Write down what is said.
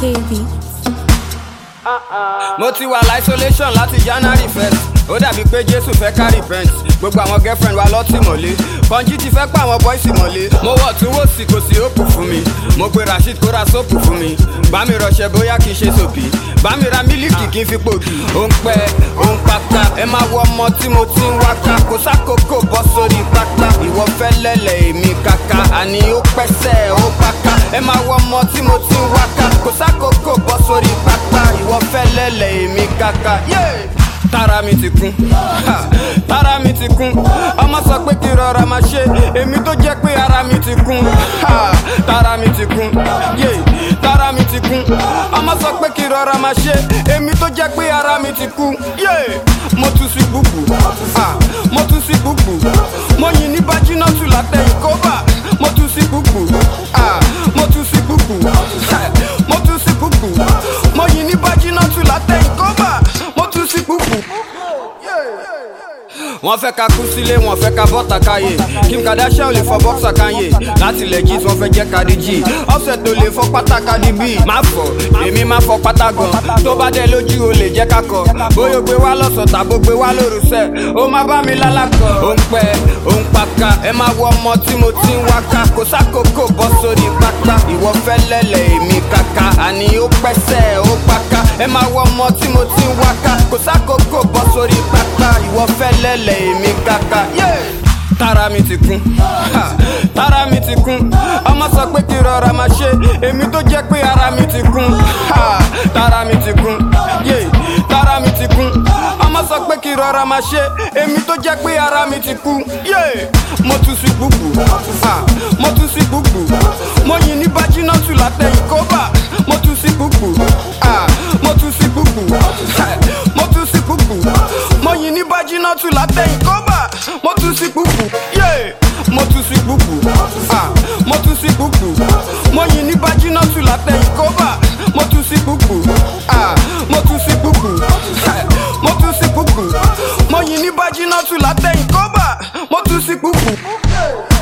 KB. mo ti wà isolation láti january first ó dàbí pé jésù fẹ́ ká repent gbogbo àwọn girlfriend wa lọ́tìmọ́lé kọ́njí ti fẹ́ pa àwọn boys mọ́lé mo wọ̀ tún wò sí kò sí òpù fún mi mo pe rasheed kó ra sóòpù fún mi bá mi rọṣẹ bóyá kì í ṣe sòbí bá mi ra mílíkì kì í fi pògì ó ń pẹ́ ó ń pátá ẹ máa wọ ọmọ tí mo ti ń wáká kò sákòókò bọ́ sórí pátá ìwọ fẹ́ lẹ́lẹ̀ èmi kàkà àní ó pẹ́sẹ̀ ó pàkà ẹ máa wọ ọmọ tí mo ti ń wáká kò sákòókò bọ́ sórí pátá ìwọ fẹ́ lẹ́lẹ̀ èmi kàkà. Yeah! tára mi ti kún ha, tára mi ti kún ọmọ sọ pé kí rọra máa ṣe èmi tó jẹ́ pé ara mi ti kún ha, tára mi ti kún yé tára mi ti kún ọmọ sọ pé kí rọra máa ṣe èmi tó jẹ́ pé ara mi ti kún yé mo tún sí gbùgbù ha, mo tún sí gbùgbù mo yìn ní bájínátù látẹ̀yìn kóbà mo tún sí gbùgbù ha, mo tún sí gbùgbù ha, mo tún sí gbùgbù mo yìn ní bájínátù látẹ̀yìn kóbà mo tún sí gbùgbù wọ́n fẹ́ ka kú sílé wọ́n fẹ́ ka bọ́ta káyé kim kardashian lè fọ bọ́ksà káyé láti legit wọ́n fẹ́ jẹ́ kadi g offset tó lè fọ pátá kadi b má fọ èmi má fọ pátá gan tó bá dé lójú o lè jẹ́ kakọ bóyá o gbé wá lọ́sọ̀ tàbó gbé wá lóru sẹ́ o má bá mi lálàkọ ó ń pẹ́ ó ń paka ẹ má wọ ọmọ tí mo ti ń wáká kò sákòókò bọ́ sórí pátá ìwọ fẹ́ lẹ́lẹ̀ èmi kàkà àní ó pẹ́sẹ̀ ó paka ẹ má wọ ọmọ tí mo ti ń wáká kò sákòókò bọ́ sórí pátá ìwọ fẹ́ lẹ́lẹ̀ èmi kàkà. Yeah! tára mi ti kún ha, tára mi ti kún ọmọ sọ pé kí rọra máa ṣe èmi tó jẹ́ pé ara mi ti kún ha, tára mi ti kún yé tára mi ti kún ọmọ sọ pé kí rọra máa ṣe èmi tó jẹ́ pé ara mi ti kún yé mo tún sí gbùgbù ha, mo tún sí gbùgbù mo yìn ní bájínátù látẹ̀yìn kóbà mo tún sí gbùgbù ha, mo tún sí gbùgbù ha, mo tún sí gbùgbù mo yìn ní bájínátù látẹ̀yìn kóbà mo tún sí gbùgbù yé mo tún sí gbùgbù ah mo tún sí gbùgbù mo yìn ní bájínátù látẹ̀yìn kóbà mo tún sí gbùgbù ah mo tún sí gbùgbù ah, mo tún sí gbùgbù mo yìn ní bájínátù látẹ̀yìn kóbà mo tún sí gbùgbù.